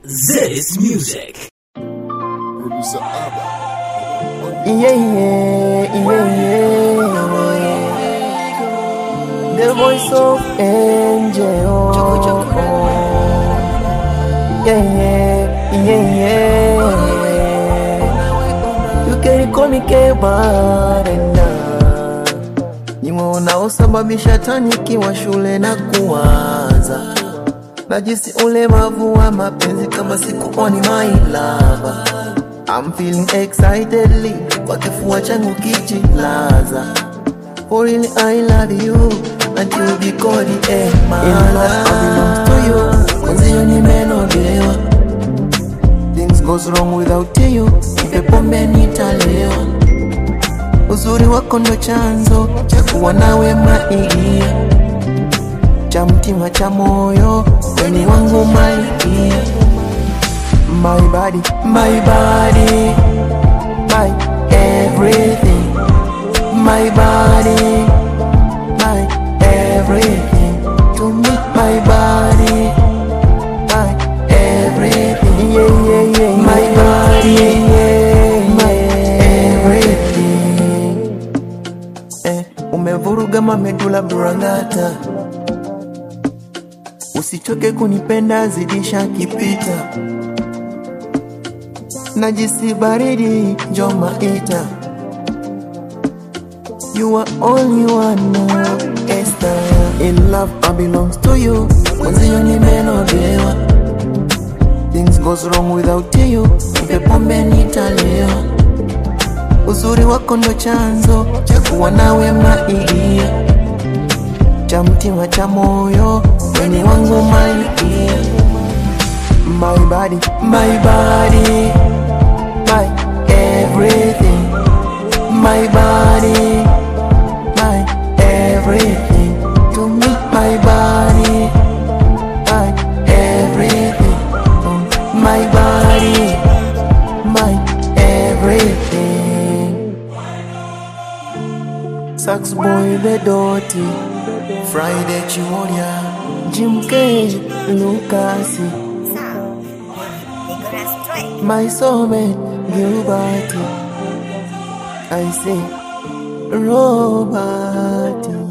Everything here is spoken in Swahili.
This music. Producer Abba. Yeah, yeah, yeah, yeah. The voice of angel. Yeah, yeah, yeah, yeah. You can call me Kebarenda. Niwe unaosababisha tanikiwa shule na kuwaza najisi ulemavu wa mapenzi kama sikuoni my lover I'm feeling excitedly kwa kifua changu kijilaza For really I love you until be called a man In love I belongs to you Mwenzio nimenogewa Things goes wrong without you Nipe pombe nitalewa Uzuri wako ndo chanzo cha kuwa nawe maigia cha mtima cha moyo weni wangu malikia My body, my body, my everything. My body, my everything. To me, my body, my everything. Yeah, yeah, yeah. My body, yeah, my everything. Eh, umevuruga mamedula burangata. Usichoke kunipenda, zidisha kipita najisi baridi njoma ita You are only one now, Esther In love I belongs to you Mwenzio nimenogewa Things goes wrong without you Nipe pombe nitalewa Uzuri wako ndo chanzo cha kuwa nawe maigia cha mtima cha moyo weni wangu malikia My body, my body, my everything. My body, my everything. To me, my body, my everything. Mm, My body, my everything. Sax boy the dirty, Friday Chiworia, Jim Cage, Lucas. My soulmate, Gilbert. I say, Robert.